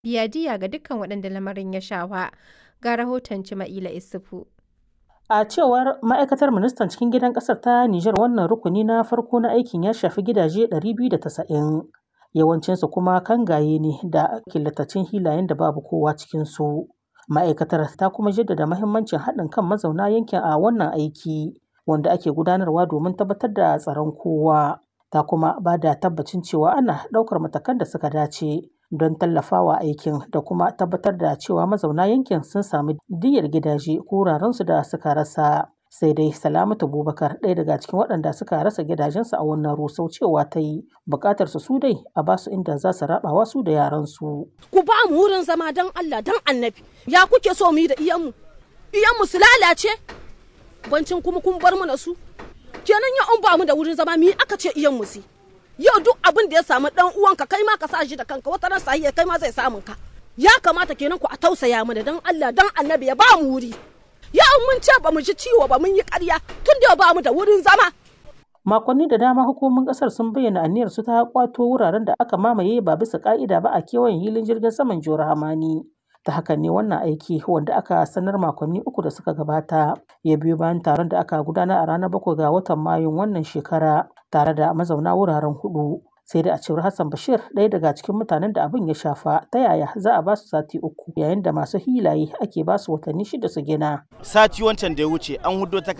biya diyya ga dukkan waɗanda lamarin ya shafa. Ga rahoton Cima'ila Isufu. A cewar ma'aikatar ministan cikin gidan ƙasar ta Nijar wannan rukuni na farko na aikin ya shafi gidaje 290 yawancinsu kuma kangaye ne da killatacin hilayen da babu kowa cikinsu. Ma'aikatar ta kuma jaddada mahimmancin haɗin kan mazauna yankin a wannan aiki wanda ake gudanarwa domin tabbatar da tsaron kowa. Ta kuma ba da tabbacin cewa ana ɗaukar matakan da suka dace don tallafawa aikin da kuma tabbatar da cewa mazauna yankin sun sami diyyar gidaje ko wurarensu da suka rasa. Sai dai Salamatu Bubakar ɗaya daga cikin waɗanda suka rasa gidajensu a wannan rusau cewa ta yi buƙatar su su dai a basu inda za su raɓawa su da yaransu. Ku ba mu wurin zama don Allah don annabi. Ya kuke so mu yi da iyanmu? Iyanmu su lalace? Bancin kuma kun bar mana su? Kenan ya an ba mu da wurin zama mu yi aka ce iyanmu su. Yau duk abin da ya samu ɗan uwanka kai ma ka sa shi da kanka wata ran sahiya kai ma zai samun ka. Ya kamata kenan ku a tausaya mana don Allah don annabi ya ba mu wuri. ya mun ce ba mu ji ciwo ba mun yi ƙarya tun da ba mu da wurin zama. Makonni da dama hukumomin ƙasar sun bayyana aniyar su ta kwato wuraren da aka mamaye ba bisa ƙa'ida ba a kewayen hilin jirgin saman Jihar Hamani. Ta hakan ne wannan aiki wanda aka sanar makonni uku da suka gabata ya biyo bayan taron da aka gudanar a ranar bakwai ga watan Mayun wannan shekara tare da mazauna wuraren hudu. sai da a cewar Hassan Bashir ɗaya daga cikin mutanen da abin ya shafa ta yaya za a ba su sati uku yayin da masu hilaye ake ba su watanni shida su gina. Sati wancan da ya wuce an hudo